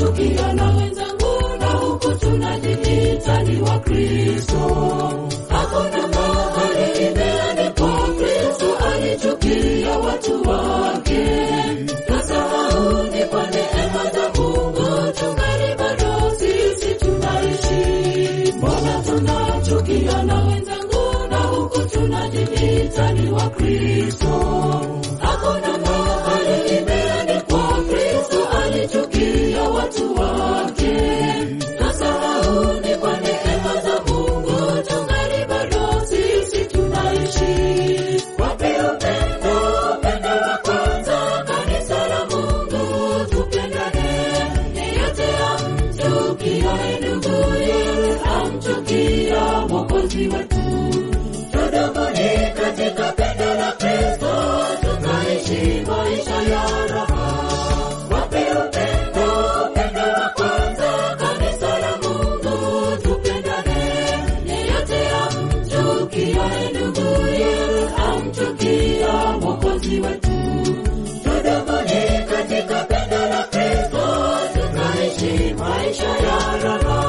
tunachukiana wenzangu, na huku tunajiita ni Wakristo. Hakuna mahali imeandikwa Kristo alichukia watu wake. Tusahau ni kwa neema za Mungu tungali bado sisi tunaishi. Mbona tunachukiana wenzangu, na huku tunajiita ni Wakristo. Hakuna mahali imeandikwa Kristo alichukia watu wake. Tusahau ni kwa neema za Mungu tungali bado sisi tunaishi. Wapi upendo, upendo wa kwanza, kanisa la Mungu tupendane. Yeyote amchukiaye nduguye, amchukia Mwokozi wetu. Tudumuni katika pendo la Kristo, tukaishi maisha ya raha. Wapi upendo, upendo wa kwanza, kanisa la Mungu tupendane. Yeyote amchukiaye nduguye, amchukia Mwokozi wetu. Tudumuni katika pendo la Kristo, tukaishi maisha ya raha.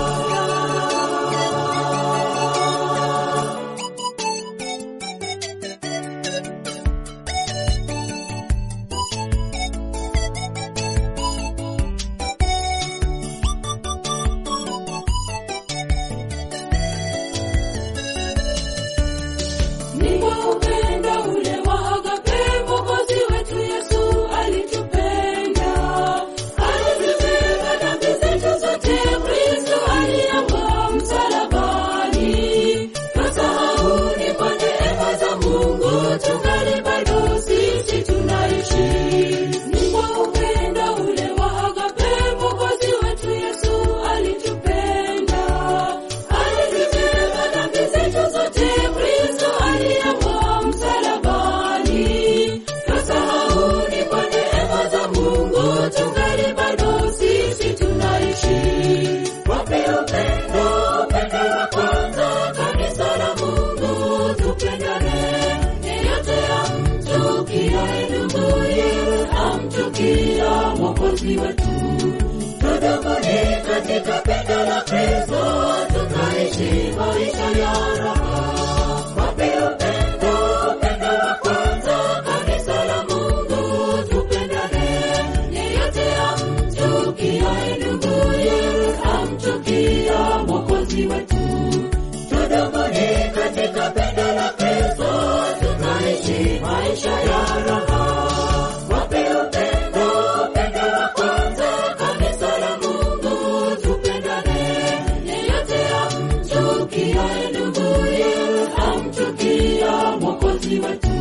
Ni kwa upendo ule wa agape Mwokozi wetu Yesu alitupenda. Alizibeba dhambi zetu zote, Kristo aliangua msalabani. Tusahau ni kwa neema za Mungu tungali bado sisi tunaishi. Ni kwa upendo ule wa agape Mwokozi wetu Yesu alitupenda. Alizibeba dhambi zetu zote, Kristo aliangua msalabani. Tusahau ni kwa neema za Mungu tungali bado sisi tunaishi. Wapi upendo, upendo wa kwanza, kanisa la Mungu tupendane. Yeyote amchukiaye nduguye, amchukia Mwokozi wetu. Tudumuni katika pendo la Kristo, tukaishi maisha ya raha. Wapi upendo, upendo wa kwanza, kanisa la Mungu tupendane. Yeyote amchukiaye nduguye, amchukia Mwokozi wetu. Tudumuni katika pendo la Kristo, tukaishi maisha ya raha. Wapi upendo, upendo wa kwanza, kanisa la Mungu tupendane. Yeyote amchukiaye nduguye, amchukia Mwokozi wetu.